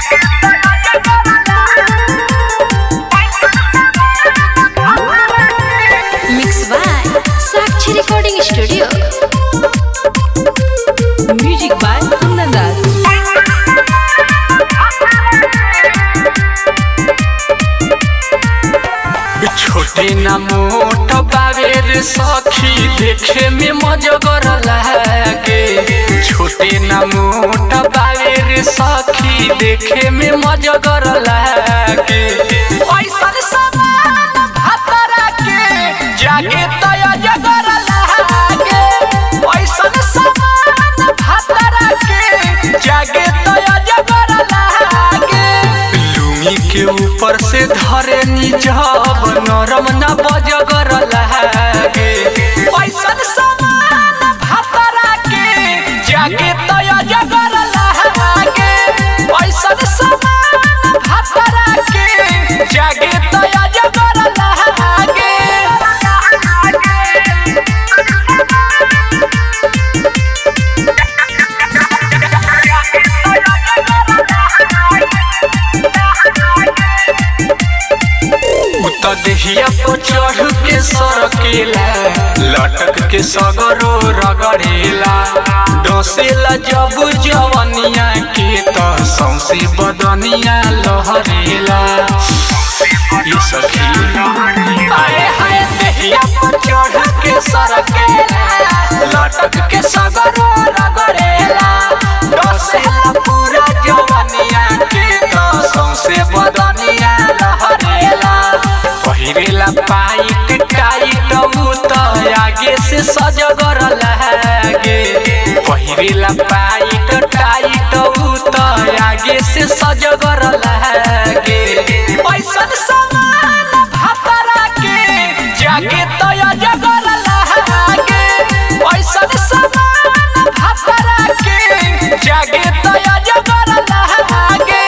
Mixed by Sakshi Recording Studio. Music by Kundan Raj. छोटे ना मोट बावेर सखी देखे में मजगर लागे छोटे ना मोट बावेर सखी देखे में मजगर लागे ऐसन समान भातरा के जागे तय जगर लागे ऐसन समान भातरा के जागे तय जगर लागे लुंगी के ऊपर से धरे निजब नरम न बजगर लागे पैसन समान भातरा के जागे तय जगर लागे पैसन समान भातरा के जागे तय जगर लागे उत देहिया पर चढ़ के सरकेला लटक के सगरो रगड़ेला डसेला जब जवनिया के त सौसे बदनिया लहरेला ये सखी आए हाय देहिया पर चढ़ के सरकेला लटक के सगरो रगड़ेला डसेला पूरा जवनिया के त सौसे बदनिया लहरेला पहिरेला पाइट टाइट उ त आगे से सजगर लागे पहिरेला पाइट टाइट उ त आगे से सजगर लागे पैसन समान भातरा के जागे तय जगर लागे पैसन समान भातरा के जागे तय जगर लागे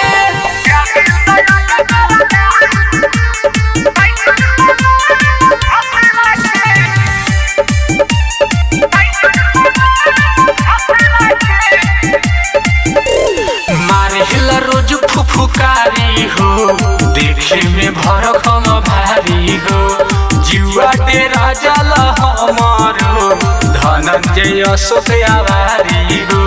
मारेला रोज फुफुकारी हो देखे में भरखम भारी हो जुआ डेरा जल हमारो धनंजय अशोक आवारी हो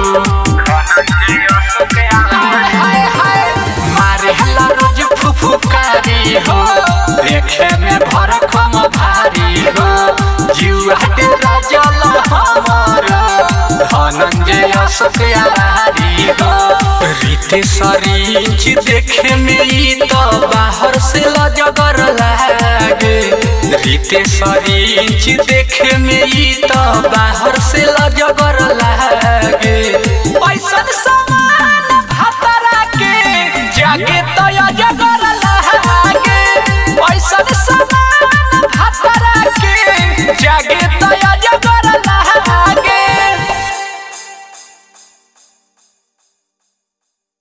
मारेला रोज फुफुकारी हो देखे में भरखम भारी हो जुआ डेरा जल हमारो धनंजय अशोक आवारी हो रीते सरीच देखे में ई तो बाहर से लजगर लागे रीते सरीच देखे में ई तो बाहर से लजगर लागे पैसन समा